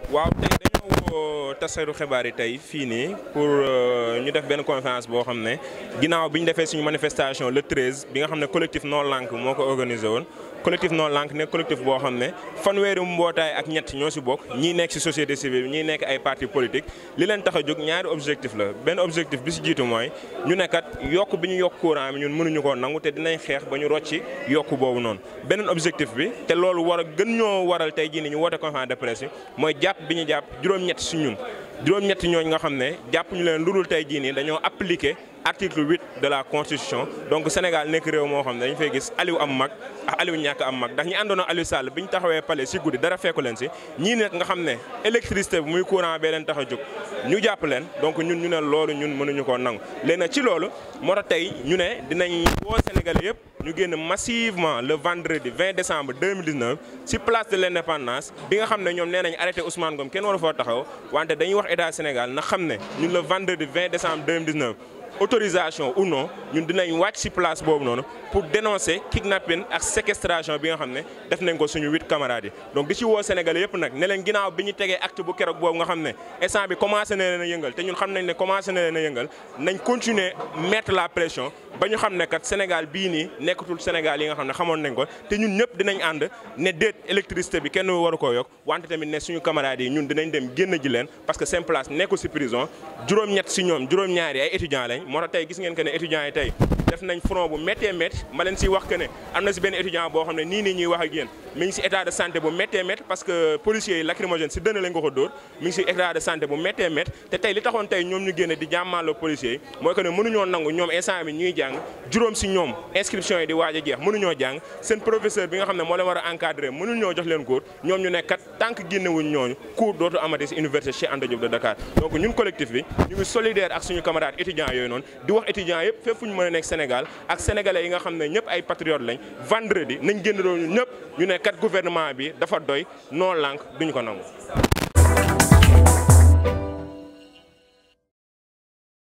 waaw tey dañoo woo tasaru xibaar yi tey fii nii pour ñu def benn conférence boo xam ne ginnaaw bi ñu defee suñu manifestation le 13 bi nga xam ne collectif non lank moo ko organisé woon. collectif non lank nekk collectif boo xam ne fanweeri mbootaay ak ñett ñoo si bokk ñii nekk si société civile ñii nekk ay parti politique li leen tax a jóg ñaari objectif la benn objectif bi si jiitu mooy ñu nekkat yokk bi ñu yokk courant bi ñun mënuñu koo nangu te dinañ xeex ba ñu rocci yokk boobu noonu. beneen objectif bi te loolu war a gën ñoo waral tey jii ni ñu woote conférence de presse yi mooy jàpp bi ñu jàpp juróom-ñett si ñun juróom-ñett ñooñu nga xam ne jàpp ñu leen lu dul tey jii nii dañoo appliqué. article 8 de la constitution donc Sénégal nekk réew moo xam ne dañu fay gis Aliou am mag ak Aliou ñàkk am mag ndax ñi àndoon ak Aliou Sall bi ñu taxawee palais si guddi dara fekku leen si ñii nag nga xam ne électricité bi muy courant bee leen tax a jóg ñu jàpp leen donc ñun ñu ne loolu ñun mënuñu koo nangu léegi nag ci loolu moo tax tey ñu ne dinañ woo Sénégalais yëpp ñu génn massivement le vendredi 20 décembre 2019 si place de l' indépendance bi nga xam ne ñoom nee nañ arrêté Ousmane Ngom kenn waru foo taxaw wante dañuy wax état Sénégal na xam ne ñun le vendredi 20 décembre 2019 autorisation ou non ñun dinañ wàcc ci place boobu noonu pour dénoncer kidnapping ak séquestration bi nga xam ne def nañ ko suñu huit camarades yi donc di ci woo Sénégalais yëpp nag ne leen ginnaaw bi ñu tegee acte bu keroog boobu nga xam ne instant bi commencé na leen a yëngal te ñun xam nañ ne commencé na leen a yëngal nañ continuer mettre la pression ba ñu xam ne kat Sénégal bii nii nekkatul Sénégal yi nga xam ne xamoon nañ ko te ñun ñëpp dinañ ànd ne déet électricité bi kenn waru koo yokk wante tamit ne suñu camarades yi ñun dinañ dem génn ji leen parce que seen place nekkul ci prison juróom-ñett ci ñoom juróom-ñaari ay étudiants lañ moo tax tey gis ngeen que ne étudiants yi tey def nañ front bu méttee métti ma leen si wax que ne am na si benn étudiant boo xam ne nii nii ñuy wax ak yéen mi ngi si état de santé bu méttee métti parce que policiers yi lacrymogène si dënn lañ ko ko dóor mi ngi si état de santé bu méttee métti te tey li taxoon tey ñoom ñu génne di jàmmaaloo policiers yi mooy que ne mënuñoo nangu ñoom instant bi ñuy jàng juróom si ñoom inscription yi di waaj a jeex mënuñoo jàng seen professeur bi nga xam ne moo leen war a encadrer mënuñoo jox leen cours ñoom ñu ne kat tant que génnewuñ ñooñu cours dootu amati si université Cheikh Anta Diop de Dakar donc ñun collectif bi ñu ngi solidaire ak suñu camarades étudiants yooyu noonu di wax étudiants yëpp fépp fu ñu mën a nekk Sénégal ak sénégalais yi nga xam ne ñëpp ay patriotes lañ vendredi nañ génn doon ñëpp ñu ne kat gouvernement bi dafa doy non lank duñ ko nangu